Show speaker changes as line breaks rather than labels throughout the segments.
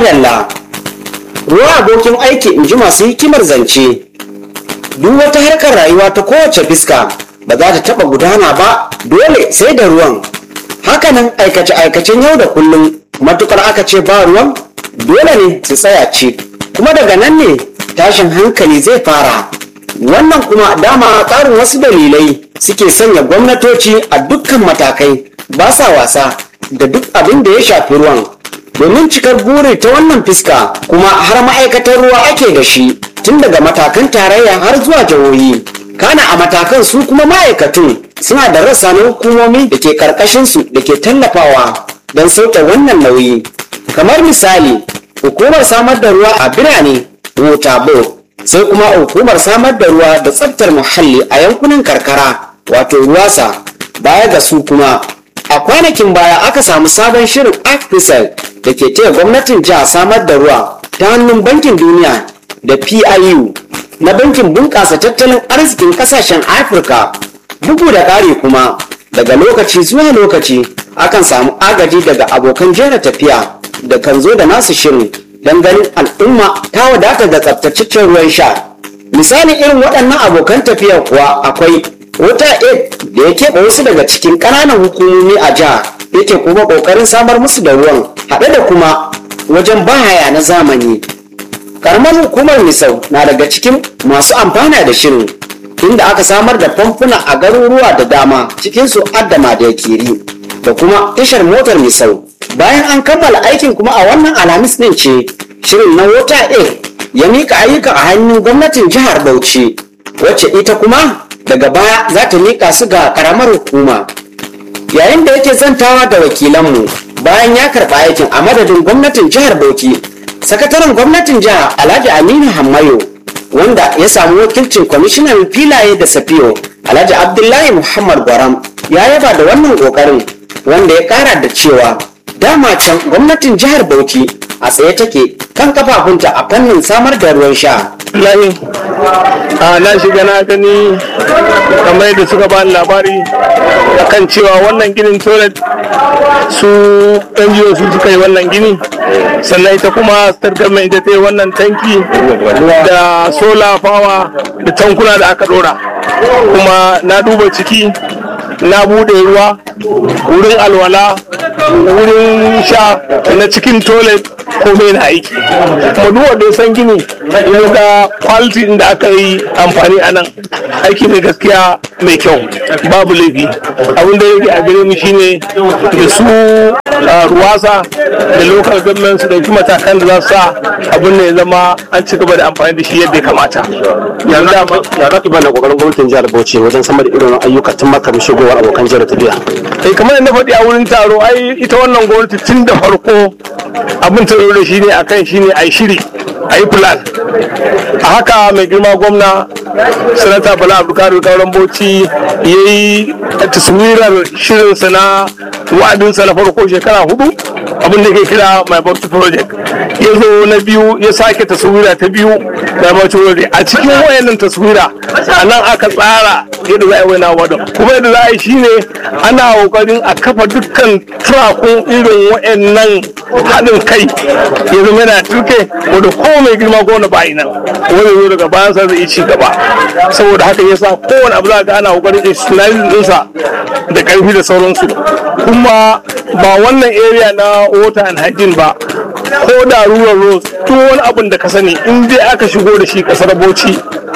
madalla ruwa abokin aiki in ji masu hikimar zance duk wata harkar rayuwa ta kowace fiska ba za ta taba gudana ba dole sai da ruwan hakanan aikace-aikacen yau da kullum matukar aka ce ba ruwan dole ne su tsaya ce kuma daga nan ne tashin hankali zai fara wannan kuma dama ƙarin wasu dalilai suke sanya gwamnatoci a dukkan matakai ba sa wasa da duk abin da ya shafi ruwan domin cikar buri ta wannan fiska kuma har ma'aikatar ruwa ake da shi tun daga matakan tarayya har zuwa jihohi kana a matakan su kuma ma'aikatun suna da rassa na hukumomi da ke karkashinsu da ke tallafawa don sauke wannan nauyi kamar misali hukumar samar da ruwa a birane water board sai kuma hukumar samar da ruwa da tsaftar muhalli a yankunan karkara wato ruwasa baya ga su kuma a kwanakin baya aka samu sabon shirin artificial da ke taya gwamnatin jiha samar da ruwa ta hannun bankin duniya da piu na bankin bunƙasa tattalin arzikin ƙasashen afirka bugu da ƙari kuma daga lokaci zuwa lokaci akan samu agaji daga abokan jera tafiya da kan zo da nasu shirin don ganin al'umma ta wadata da tsaftataccen ruwan sha misalin irin waɗannan abokan tafiya kuwa akwai wata aid da ya keɓe wasu daga cikin ƙananan hukumomi a jiha yake kuma ƙoƙarin samar musu da ruwan haɗe da kuma wajen bahaya na zamani karamar hukumar misau na daga cikin masu amfana da shirin inda aka samar da famfuna a garuruwa da dama cikinsu addama da yakiri da kuma tashar motar misau bayan an kammala aikin kuma a wannan alhamis ɗin ce shirin na wata aid ya mika ayyuka a hannun gwamnatin jihar bauchi wacce ita kuma daga baya za ta miƙa su ga ƙaramar hukuma yayin da yake zantawa da wakilanmu bayan ya karɓa aikin a madadin gwamnatin jihar bauchi sakataren gwamnatin jihar alhaji aminu hammayo wanda ya samu wakilcin kwamishinan filaye da safiyo alhaji abdullahi muhammad gwaram ya yaba da wannan ƙoƙarin wanda ya ƙara da cewa dama can gwamnatin jihar bauchi a tsaye take kan kafafunta a fannin samar da ruwan sha
layin a na shiga na gani kamar yadda suka ba labari akan cewa wannan ginin toilet su NGO su suka yi wannan gini sannan ita kuma state government ita ta yi wannan tanki da solar power da tankuna da aka dora kuma na duba ciki na bude ruwa wurin alwala wurin sha na cikin toilet komai na aiki kuma duk wanda ya san gini ya ga quality da aka yi amfani a nan aiki ne gaskiya mai kyau babu laifi abin da yake a gare mu shine da su ruwasa da local government su dauki matakan da za su sa abin da ya zama an ci gaba da amfani da shi yadda ya kamata
yanzu ya za ki bada kokarin gwamnatin jihar Bauchi wajen samar da irin ayyuka tun makar shigowar abokan jihar tafiya
eh kamar yadda faɗi a wurin taro ai ita wannan gwamnati tun da farko abin ta da shi ne akan shi ne a shiri a yi plan a haka mai girma gwamna sanata bala abdulkadir kauran bauchi ya yi taswirar shirinsa na wa'adinsa na farko shekara hudu abin da ke kira my bauchi project ya zo na biyu ya sake taswira ta biyu my bauchi project a cikin wayannan taswira a nan aka tsara yadda za a yi wani wadon kuma yadda za a yi shine ana kokarin a kafa dukkan turakun irin wayannan haɗin kai ya zama yana turke wanda ko mai girma ko na bayi nan wani zo daga bayan sa zai ci gaba saboda haka yasa kowane abu za ga ana kokarin institutionalizing ɗinsa da ƙarfi da sauransu kuma ba wannan area na water and hygiene ba ko da rural roads duk wani abin da ka sani in dai aka shigo da shi kasar bauchi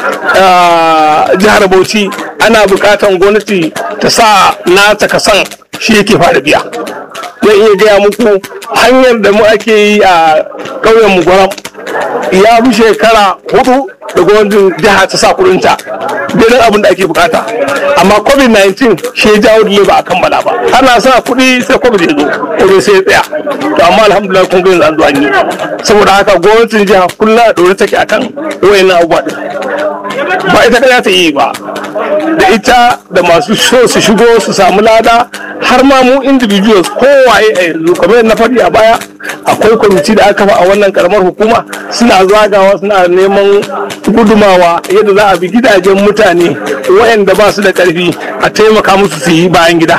jihar bauchi ana bukatan gwamnati ta sa nata kasan shi yake fara biya zan iya gaya muku hanyar da mu ake yi a ƙauyen mu gwaram ya fi shekara hudu da gwamnatin jiha ta sa kudinta daidai abin da ake bukata amma covid-19 shi ya jawo dole ba a kammala ba ana sa kuɗi sai covid ya zo kuma sai ya tsaya to amma alhamdulillah kun ga yanzu an zo an yi saboda haka gwamnatin jiha kullum a ɗore take akan wayannan abubuwa ba ita kada ta yi ba da ita da masu so su shigo su samu lada har ma mu individuals kowaye a yanzu kamar na faɗi a baya akwai kwamiti da aka kafa a wannan karamar hukuma suna zagawa suna neman gudumawa yadda za a bi gidajen mutane waɗanda ba su da ƙarfi a taimaka musu su yi bayan gida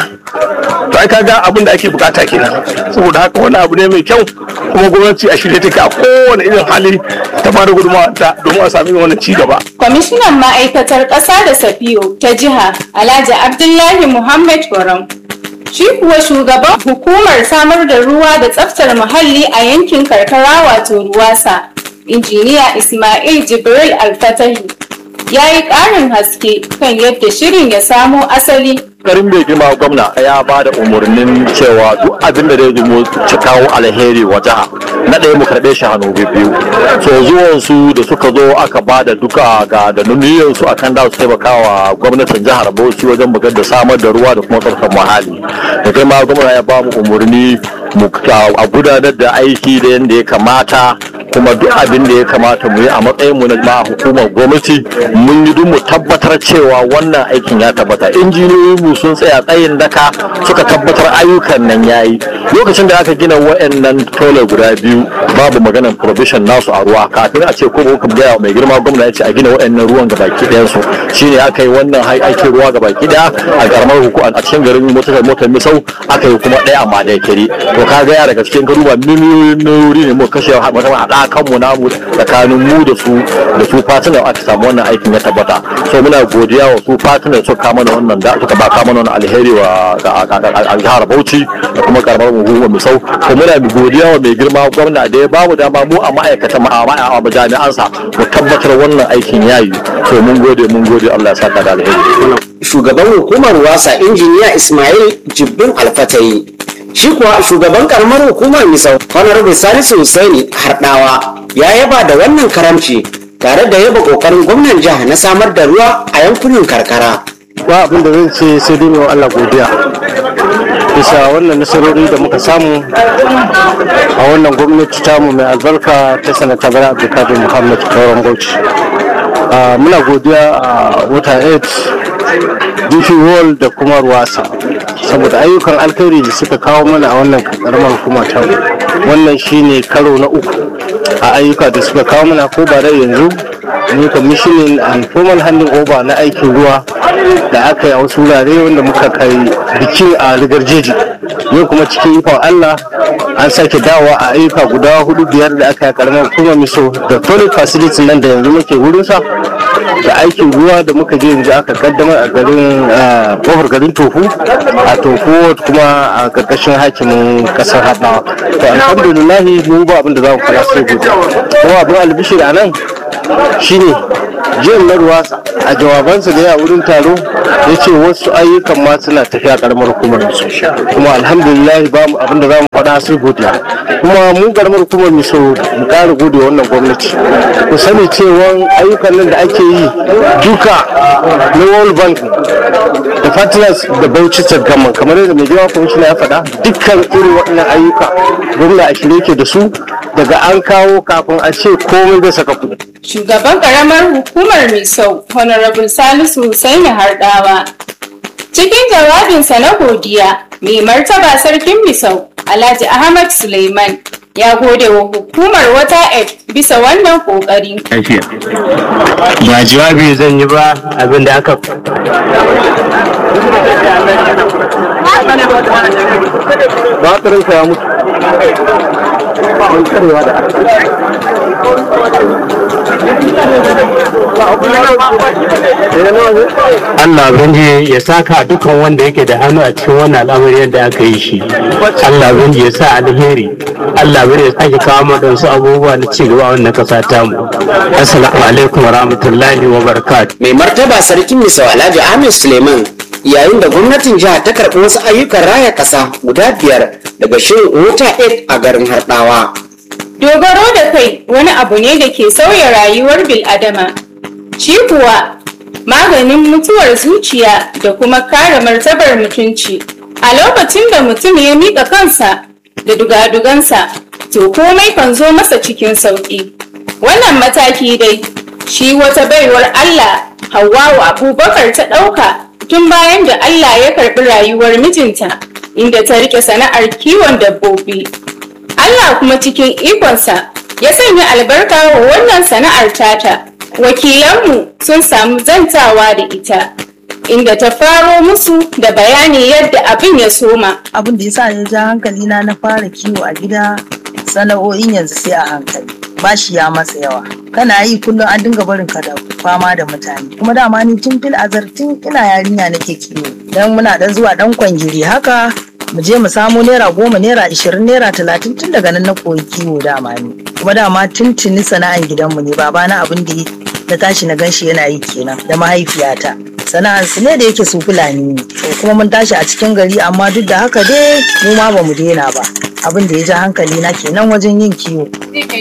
to ai kaga abin da ake bukata kenan saboda haka wani abu ne mai kyau kuma gwamnati a shirye take a kowane irin hali ta bada gudunmawa ta domin a sami wannan ci gaba
Kwamishinan ma'aikatar ƙasa da Safiyo ta jiha Alhaji Abdullahi Muhammad Gwaram. Shi kuwa shugaban hukumar samar da ruwa da tsaftar muhalli a yankin karkara wato Ruwasa, injiniya Ismail Jibril Alfatahi, ya yi ƙarin haske kan yadda shirin ya samo asali
garin mai girma gwamna ya ba da umarnin cewa duk abin da zai zamo ci kawo alheri wa jiha na ɗaya mu karɓe shi hannu biyu so zuwan su da suka zo aka ba da duka ga da nuniyan su akan da su taimaka wa gwamnatin jihar Bauchi wajen bugar da samar da ruwa da kuma tsarkar muhalli da kai ma gwamna ya ba mu umarni mu a gudanar da aiki da yadda ya kamata kuma duk abin da ya kamata mu yi a matsayin mu na ma hukumar gwamnati mun yi duk mu tabbatar cewa wannan aikin ya tabbata injiniyoyin mu sun tsaya tsayin daka suka tabbatar ayyukan nan yayi lokacin da aka gina wa'annan tole guda biyu babu maganar provision nasu a ruwa kafin a ce ko muka gaya mai girma gwamna ya ce a gina wa'annan ruwan gabaki ɗayan su shine aka yi wannan aikin ruwa gabaki ɗaya a karamar hukuma a cikin garin motar motar misau aka yi kuma ɗaya amma da kiri to ka ga ya daga cikin garuba miliyoyin nurori ne mu kashe mutum a haɗakanmu namu tsakanin mu da su da su fatinan aka samu wannan aikin ya tabbata so muna godiya wa su fatinan suka kama da wannan da suka ba kama wannan alheri wa a jihar Bauchi da kuma karamar hukumar Misau ko muna godiya wa mai girma gwamna da ya bamu dama mu a ma'aikatan mu a jami'ansa mu tabbatar wannan aikin yayi so mun gode mun gode Allah ya saka da alheri
shugaban hukumar wasa injiniya ismail jibbin alfatayi shi kuwa shugaban karamar hukumar misau honorable salisu husaini hardawa ya yaba da wannan karamci tare da yaba kokarin gwamnan jiha na samar da ruwa a yankunan karkara
ba abin da zan ce sai dai wa Allah godiya bisa wannan nasarori da muka samu a wannan gwamnati tamu mai albarka ta sanata bala abdulkadir muhammad kauran bauchi muna godiya a wata 8 dp world da kuma ruwasa saboda ayyukan alkhairi da suka kawo mana a wannan karamar hukuma ta wannan shine karo na uku a ayyuka da suka kawo mana ko ba da yanzu ne commissioning and formal handing over na aikin ruwa da aka yi a wasu wurare wanda muka kai bikin a rigar jeji yau kuma cikin ikon allah an sake dawowa a ayyuka guda hudu biyar da aka yi karamar hukumar miso da toilet facility nan da yanzu muke wurinsa da aikin ruwa da muka je yanzu aka kaddamar a garin kofar garin tofu a tofu kuma a karkashin hakimin kasar haɗawa to alhamdulillahi mun ba abin da za mu fara sai gobe kuma abin albishir a nan shine jiyar na ruwa a jawabansa da ya wurin taro ya ce wasu ayyukan ma suna tafiya karamar hukumar su kuma alhamdulillah ba mu abin da za mu faɗa sai godiya kuma mu karamar hukumar mu so mu ƙara gode wannan gwamnati ku sani cewa ayyukan nan da ake yi duka na world bank da partners da bauchi gamman kamar yadda mai girma kwamishina ya faɗa dukkan irin waɗannan ayyuka gwamna a shirye ke da su daga an kawo kafin a ce komai zai saka kuɗi
shugaban karamar hukumar misau honorable salisu husaini hardawa cikin jawabinsa na godiya mai martaba sarkin misau alhaji ahmad suleiman ya gode wa hukumar wata ed bisa wannan kokari
ba jawabi zan yi ba abin da aka
batirinka ya mutu an karewa da
Allah banji ya saka dukan wanda yake da hannu a cikin wannan al'amari yadda aka yi shi Allah banji ya sa alheri Allah bari ya sake kawo mana su abubuwa na ci gaba a wannan kasa tamu assalamu alaikum wa rahmatullahi wa barakatuh
mai martaba sarkin misau alhaji ahmed suleiman yayin da gwamnatin jiha ta karɓi wasu ayyukan raya ƙasa guda biyar daga shirin wuta 8 a garin harɗawa
dogaro da kai wani abu ne da ke sauya rayuwar bil'adama shi kuwa maganin mutuwar zuciya da kuma kare martabar mutunci a lokacin da mutum ya miƙa kansa da dugadugansa to komai kan zo masa cikin sauƙi wannan mataki dai shi wata baiwar Allah Hawwa'u Abubakar ta ɗauka tun bayan da Allah ya karɓi rayuwar mijinta inda ta rike sana'ar kiwon dabbobi. Allah kuma cikin ikonsa ya sanya albarka wa wannan sana'ar tata. Wakilanmu sun samu zantawa da ita, inda ta faro musu da bayani yadda abin ya soma.
abin da yasa ya ja hankali na na fara kiwo a gida sana'o'in yanzu sai a hankali bashi ya masa yawa kana yi kullum an dinga barin ka da fama da mutane kuma dama ni tun fil azar tun ina yarinya nake kiwo dan muna dan zuwa dan kwangiri haka mu je mu samo naira goma naira ishirin naira talatin tun daga nan na koyi kiwo dama ni kuma dama tun tuni sana'an gidanmu ne babana abin da na tashi na ganshi yana yi kenan da mahaifiyata sana'ar su ne da yake su fulani ne to kuma mun tashi a cikin gari amma duk da haka dai mu ma ba mu daina ba abin da ya ja hankali na kenan wajen yin kiwo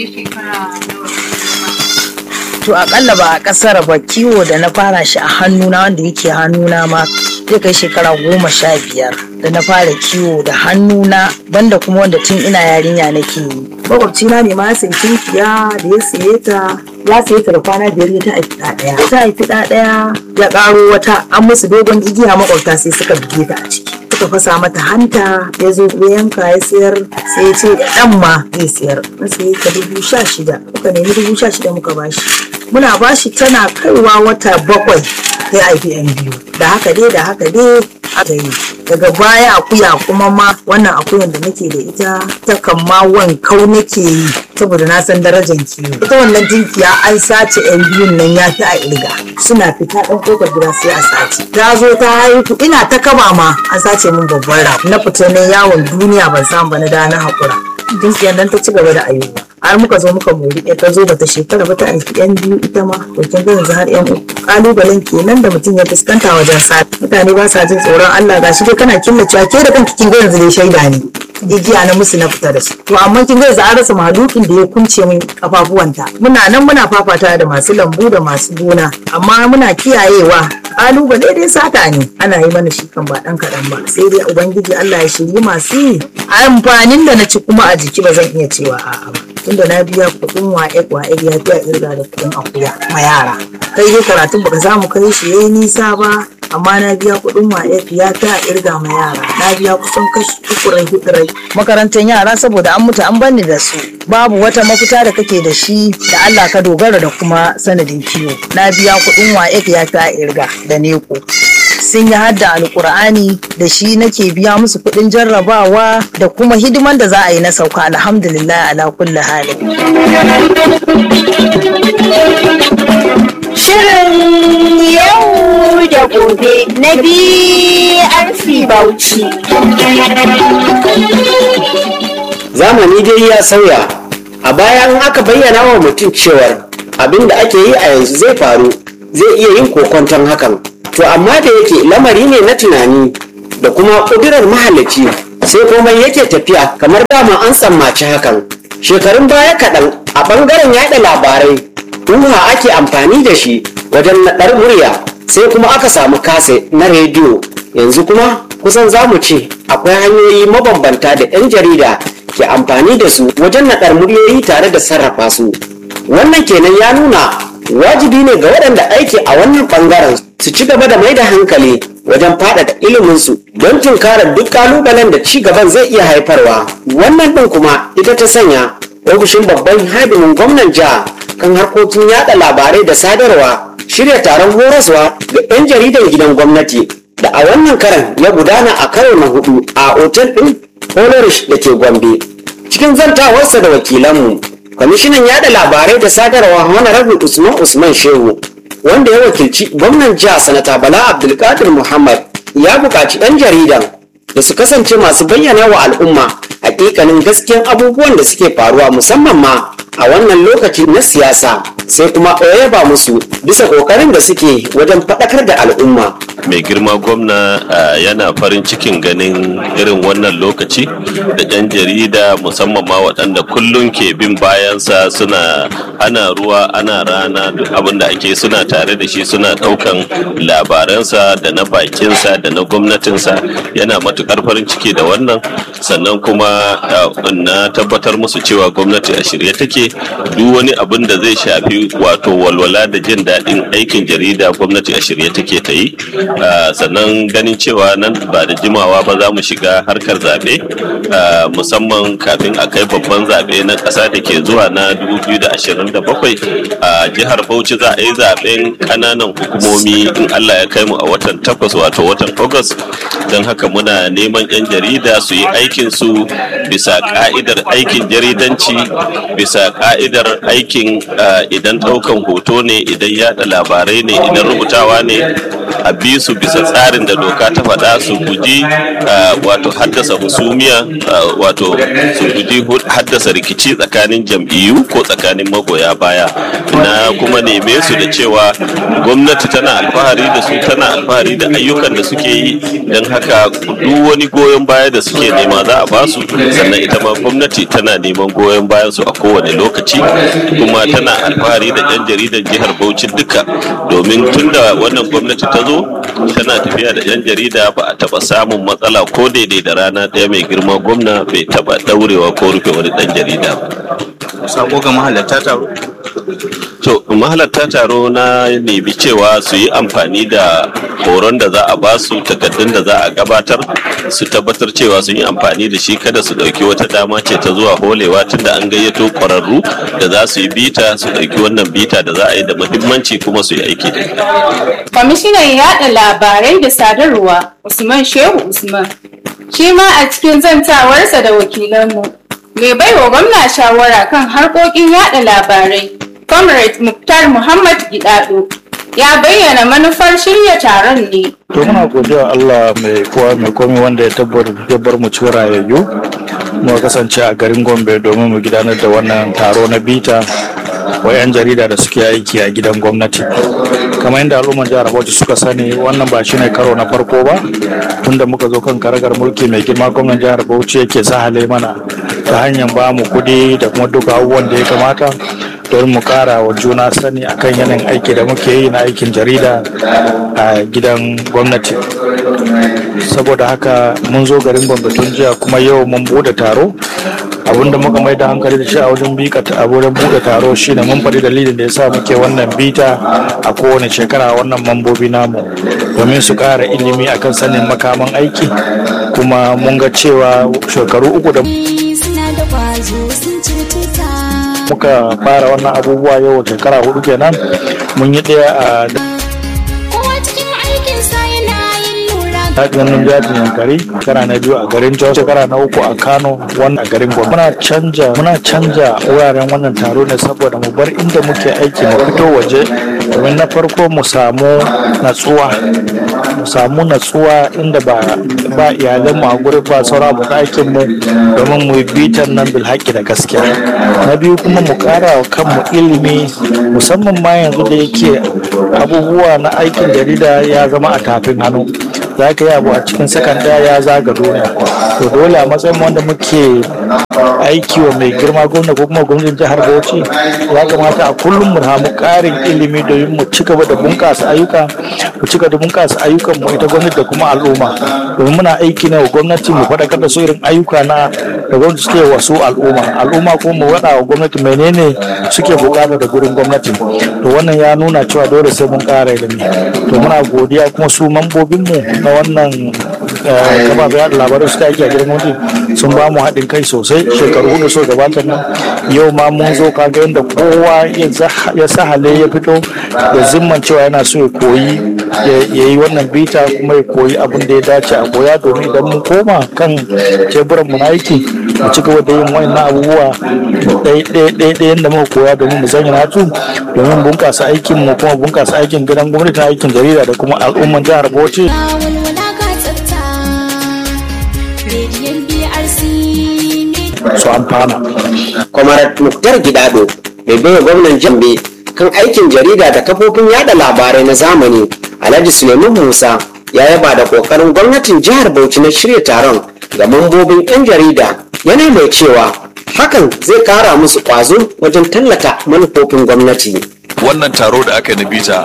to akalla ba a kasar ba kiwo da na fara shi a hannuna wanda yake hannuna ma zai kai shekara goma sha biyar da na fara kiwo da hannuna banda kuma wanda tun ina yarinya nake yi makwabcina ne ma ya sayi tunkiya da ya saye ta ya saye ta da kwana biyar ya ta haifi ɗa ɗaya ta haifi ɗa ɗaya ya ƙaro wata an musu dogon igiya makwabta sai suka buge ta a ciki suka fasa mata hanta ya zo ya yanka ya sayar sai ya ce da ɗan ma zai sayar na saye ta dubu sha shida muka nemi dubu sha shida muka bashi muna bashi tana kaiwa wata bakwai sai haifi yan biyu da haka dai da haka dai aka yi daga baya akuya kuma ma wannan akuyan da nake da ita ta kan ma wankau nake yi saboda na san darajar kiwo ita wannan tinkiya an sace yan biyun nan ya fi a irga suna fita ɗan ƙofar gida sai a sace ta zo ta haihu ina ta kaba ma an sace min babban ra na fita na yawon duniya ban samu ba na da na haƙura tinkiyar nan ta ci gaba da ayyuka har muka zo muka mori ɗaya ta zo bata shekara ba ta haifi yan biyu ita ma to kin ga yanzu har yan uku kalubalen kenan da mutum ya fuskanta wajen sa mutane ba sa jin tsoron Allah gashi dai kana killacewa ke da kanki kin ga yanzu dai shaida ne igiya na musu na fita da su to amma kin ga yanzu an rasa mahalukin da ya kunce min kafafuwanta muna nan muna fafata da masu lambu da masu gona amma muna kiyayewa kalubale dai sata ne ana yi mana shi kan ba dan kaɗan ba sai dai ubangiji Allah ya shirye masu yi amfanin da na ci kuma a jiki ba zan iya cewa a'a ba tunda na biya kuɗin wa'e wa'e ya fi a irga da kuɗin akuya ma yara kai dai karatun baka samu kai shi yayi nisa ba amma na biya kuɗin wa'e ya fi a irga ma yara na biya kusan kashi ukurai hudurai makarantar yara saboda an mutu an banni da su babu wata mafita da kake da shi da Allah ka dogara da kuma sanadin kiwo na biya kuɗin wa'e ya fi a irga da neko sun yi hadda alkur'ani da shi nake biya musu kuɗin jarrabawa da kuma hidiman da za a yi na sauka alhamdulillah ala kulli halin
Shirin yau da gobe na BRC Bauchi.
zamani dai ya sauya a baya in aka bayyana wa mutum cewar abin da ake yi a yanzu zai faru zai iya yin kokonton hakan to amma da yake lamari ne na tunani da kuma ƙudurar mahalicci sai komai yake tafiya kamar dama an tsammaci hakan shekarun baya kaɗan a ɓangaren yaɗa labarai ruha ake amfani da shi wajen naɗar murya sai kuma aka samu kase na rediyo yanzu kuma kusan za mu ce akwai hanyoyi mabambanta da 'yan jarida ke amfani da su wajen naɗar muryoyi tare da sarrafa su wannan kenan ya nuna wajibi ne ga waɗanda aiki a wannan ɓangaren su ci gaba da mai da hankali wajen faɗaɗa iliminsu don tunkarar duk ƙalubalen da ci gaban zai iya haifarwa wannan ɗin kuma ita ta sanya ofishin babban hadimin gwamnan jiha kan harkokin yada labarai da sadarwa shirya taron horaswa ga 'yan jaridan gidan gwamnati da a wannan karan ya gudana a karo na hudu a otel ɗin Holorish da ke Gombe. Cikin zantawarsa da wakilanmu, kwamishinan yada labarai da sadarwa Honorable Usman Usman Shehu, wanda ya wakilci gwamnan jiha sanata Bala Abdulkadir Muhammad ya buƙaci 'yan jaridan da su kasance masu bayyana wa al'umma hakikanin gaskiyan abubuwan da suke faruwa musamman ma a wannan lokaci na siyasa sai kuma ba musu bisa ƙoƙarin da suke wajen faɗakar da al'umma.
mai girma gwamna uh, yana farin cikin ganin irin wannan lokaci da 'yan jarida musamman ma waɗanda kullum ke bin bayansa suna ana ruwa ana rana duk abin da ake suna tare da shi suna ɗaukan labaransa da na bakinsa da na gwamnatinsa yana matukar farin ciki da wannan sannan kuma uh, na tabbatar musu cewa gwamnati a shirye take duk wani abin da zai shafi shafi wato walwala da jin daɗin aikin jarida gwamnati a shirye take ta yi Ah, sannan ganin cewa nan ba da jimawa ba za mu shiga harkar zaɓe ah, musamman kafin a kai babban zaɓe na ƙasa da ke zuwa na 2027 a jihar bauchi za a yi zaɓen ƙananan hukumomi in allah ya kai mu a watan takwas wato watan agus don haka muna neman 'yan jarida su yi aikinsu bisa ka'idar aikin jaridanci bisa ka'idar aikin ah, idan ɗaukan hoto ne idan yada labarai ne idan rubutawa ne a bi su bisa tsarin da doka ta faɗa su guji ah, wato haddasa husumiya ah, wato su guji hu- haddasa rikici tsakanin jam'iyyu ko tsakanin magoya baya na kuma neme su da cewa gwamnati tana alfahari da su tana alfahari da ayyukan da suke yi don haka duk wani goyon baya da suke nema za a ba su sannan ita ma gwamnati tana neman goyon bayan su a kowane lokaci kuma tana alfahari da yan jaridar jihar Bauchi duka domin tunda wannan gwamnati ta zo tana tafiya da yan jarida ba a taba samun matsala ko daidai da rana ɗaya mai girma gwamna bai taba daurewa ko rufe wani dan jarida ba
sako ga mahalarta taro
To mahalarta taro na nemi cewa su yi amfani da horon da za a ba su takardun da za a gabatar su tabbatar cewa sun yi amfani da shi kada su ɗauki wata dama ce ta zuwa holewa tunda an gayyato ƙwararru da za su yi bita su ɗauki wannan bita da za a yi da muhimmanci kuma su yi aiki da ita.
Kwamishinan yaɗa labarai da sadarwa Usman Shehu Usman shi ma a cikin zantawarsa da wakilanmu mai baiwa gwamna shawara kan harkokin yaɗa labarai Comrade Muktar Muhammad Gidado ya bayyana manufar shirya taron ne
to muna godiya Allah mai kowa mai komai wanda ya tabbar ya bar mu cikin rayayyu mu kasance a garin Gombe domin mu gudanar da wannan taro na bita wa 'yan jarida da suke aiki a gidan gwamnati kamar yadda al'umman jihar Bauchi suka sani wannan ba shine karo na farko ba tunda muka zo kan karagar mulki mai girma gwamnan jihar Bauchi yake sahale mana ta hanyar ba mu kuɗi da kuma duka abubuwan da ya kamata don mu kara wa juna sani akan yanayin aiki da muke yi na aikin jarida a gidan gwamnati saboda haka mun zo garin gombe tun jiya kuma yau mun bude taro abinda muka mai da hankali da shi a wajen bika a wurin bude taro shine mun faɗi dalilin da yasa muke wannan bita a kowane shekara wannan mambobi namu domin su ƙara ilimi akan sanin makaman aiki kuma mun ga cewa shekaru uku da
suna da kwazo sun cututtuka
muka fara wannan abubuwa yau shekara hudu kenan mun yi ɗaya a
kowa cikin aikinsa yana yin lura
ganin jajin yankari shekara na biyu a garin jos shekara na uku a kano wannan a garin gwamnati muna canja muna canja wuraren wannan taro ne saboda mu bar inda muke aiki mu fito waje domin na farko mu samu natsuwa mu samu natsuwa inda ba ba iyalan mu a gurin ba sauran mu aikin mu domin mu yi bitan nan bil haƙƙi da gaskiya na biyu kuma mu ƙara wa kanmu ilimi musamman ma yanzu da yake abubuwa na aikin jarida ya zama a tafin hannu za ka yi abu a cikin sakan ɗaya ya zaga duniya to dole a matsayin wanda muke aiki wa mai girma gwamna ko kuma gwamnatin jihar bauchi ya kamata a kullum mu samu ƙarin ilimi domin mu ci gaba da bunƙasa ayyuka mu ci gaba da bunƙasa ayyukan mu ita gwamnati da kuma al'umma domin muna aiki ne wa gwamnati mu faɗakar da su irin ayyuka na da gwamnati suke wa su al'umma al'umma kuma mu faɗa wa gwamnati menene suke buƙata da gurin gwamnati to wannan ya nuna cewa dole sai mun ƙara ilimi to muna godiya kuma su mambobinmu na wannan kafafen yada labarai suka aiki a gidan gwamnati sun ba mu haɗin kai sosai shekaru hudu so gabatar nan yau ma mun zo kaga yadda kowa ya sahale ya fito da zimman cewa yana so ya koyi ya yi wannan bita kuma ya koyi abin da ya dace a koya domin idan mun koma kan teburan mu na aiki mu ci gaba da yin wannan abubuwa ɗaya yadda muka koya domin mu sanya natu domin bunƙasa aikin mu kuma bunƙasa aikin gidan gwamnati aikin jarida da kuma al'umman jihar Bauchi.
walwala ka tsafta rediyon brc
su amfana.
Kwamarat Muktar Gidado mai baiwa gwamnan Jambe kan aikin jarida da kafofin yada labarai na zamani Alhaji Suleiman Musa ya yaba da kokarin gwamnatin jihar Bauchi na shirya taron ga mambobin 'yan jarida yana mai cewa hakan zai kara musu kwazo wajen tallata manufofin gwamnati.
wannan taro da aka yi na bita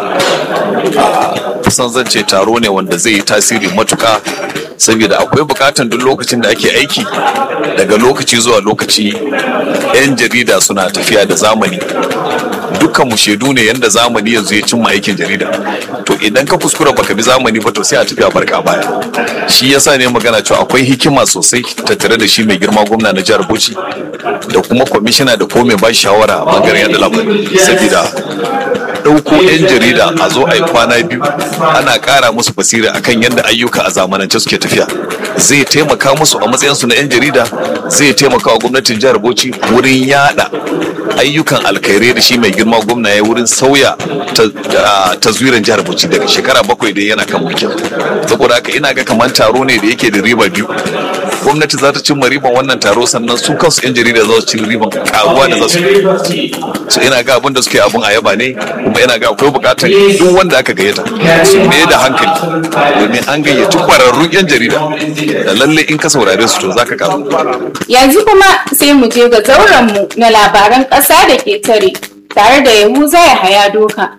kusan zan ce taro ne wanda zai yi tasiri matuka saboda akwai bukatan duk lokacin da ake aiki daga lokaci zuwa lokaci 'yan jarida suna tafiya da zamani dukkan mu shaidu ne yanda zamani yanzu ya cimma aikin jarida to idan ka kuskura baka bi zamani ba to sai a tafi a barka a baya shi yasa ne magana cewa akwai hikima sosai tattare da shi mai girma gwamna na jihar Bauchi da kuma kwamishina da ko mai ba shawara a bangaren yada labarai saboda ɗauko 'yan jarida a zo a yi kwana biyu ana ƙara musu basira akan yadda ayyuka a zamanance suke tafiya zai taimaka musu a matsayinsu na 'yan jarida zai taimaka wa gwamnatin jihar bauchi wurin yada ayyukan alkhairai da shi mai girma gwamna ya wurin sauya taswiran jihar bauchi daga shekara bakwai da yana kan mulkin saboda haka ina ga kamar taro ne da yake da riba biyu gwamnati za ta cimma riban wannan taro sannan su kansu 'yan jarida za su ci riban karuwa da za su so ina ga abin da suke abun a yaba ne kuma ina ga akwai bukatar duk wanda aka gayyata su ne da hankali domin an gayyaci kwararrun 'yan jarida da lalle in ka saurare su to za ka karu
Yanzu kuma sai mu je ga zaurenmu na labaran ƙasa da ke tare tare da Yahuza ya haya doka.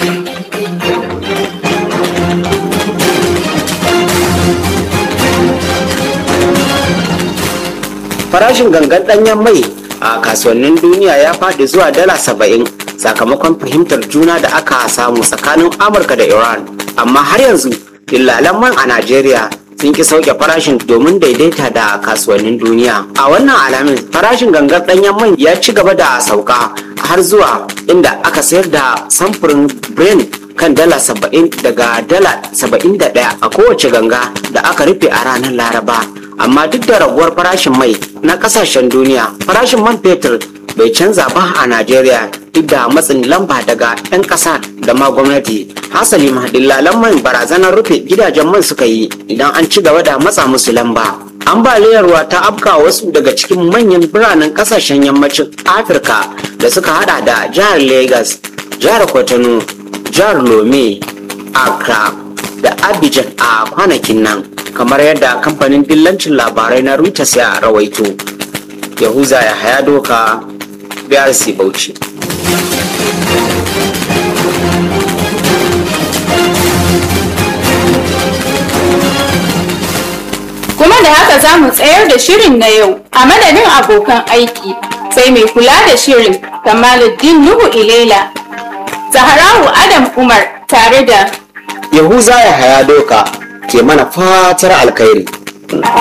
farashin gangan ɗanyen mai a kasuwannin duniya ya faɗi zuwa dala saba'in sakamakon fahimtar juna da aka samu tsakanin amurka da iran amma har yanzu dillalan man a najeriya sun ki sauke farashin domin daidaita da kasuwannin duniya a wannan alamin farashin gangar ɗanyen man ya ci gaba da sauka har zuwa inda aka sayar da samfurin brent kan dala saba'in daga dala saba'in da ɗaya a kowace ganga da aka rufe a ranar laraba amma duk da raguwar farashin mai na kasashen duniya farashin man fetur bai canza ba a najeriya duk da matsin lamba daga 'yan ƙasa da ma gwamnati hasali ma dillalan man barazanar rufe gidajen man suka yi idan an ci gaba da matsa musu lamba ambaliyar ruwa ta afka wasu daga cikin manyan biranen kasashen yammacin afirka da suka hada da jihar lagos jihar kwatano jihar lome accra da abidjan a kwanakin nan kamar yadda kamfanin dillancin labarai na reuters ya rawaito yahuza ya haya doka brc bauchi
Kuma da haka za mu tsayar da shirin na yau a madadin abokan aiki sai mai kula da shirin Kamaluddin Nuhu Ilela, Zaharawu Adam Umar tare da
yahuza ya haya doka ke mana fatar alkhairi